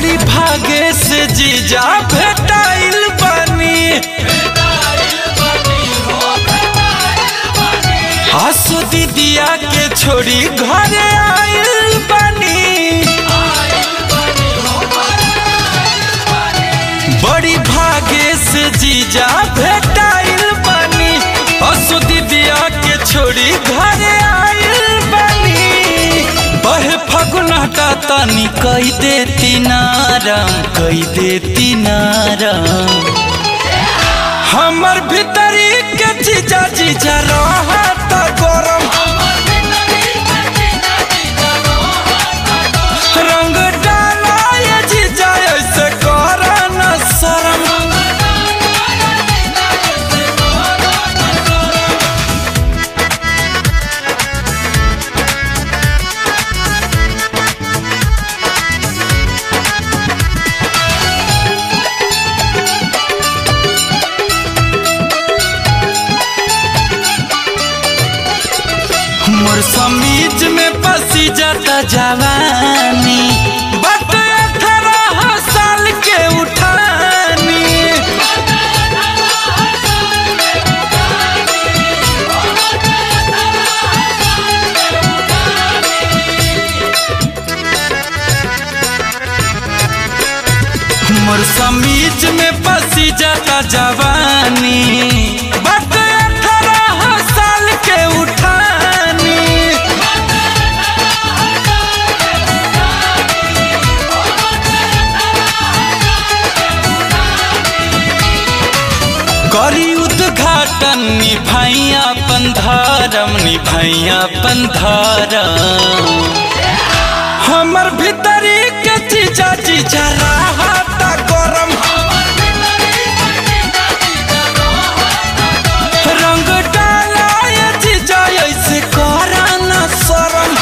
बड़ी भागे से जीजा भेटाइल बानी आसो दीदिया के छोड़ी घरे आइल बानी बड़ी भागे से जीजा भेटाइल बानी आसो दीदिया के छोड़ी घरे आइल बानी बहे फगुनहटा तनी कई देती नारम कई देती नारम हमर भीतरी के जीजा जीजा रहत गरम रंग डाला ये जीजा ऐसे कर न शरम मोर समीज में बसी जाता जवानी बट अठारह साल के उठानी मोर समीज में बसी जाता जवानी बट अठारह साल के उठानी करी उद्घाटन निभाई अपन धर्म निभाई अपन धर्म हमर भीतरी के चीजा चीजा रहता गरम रंग डाला ये चीजा ऐसे करा न शरम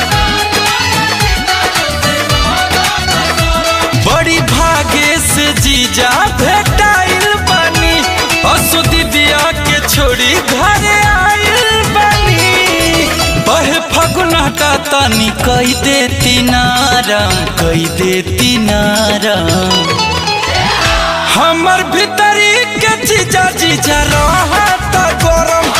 बड़ी भागे से जीजा भेटाइल बानी असु दीदिया के छोड़ी घरे आइल बानी बहे फगुनहटा तनी कई देती नारम कई देती नारम हमर भीतरी के जीजा जीजा रहत गरम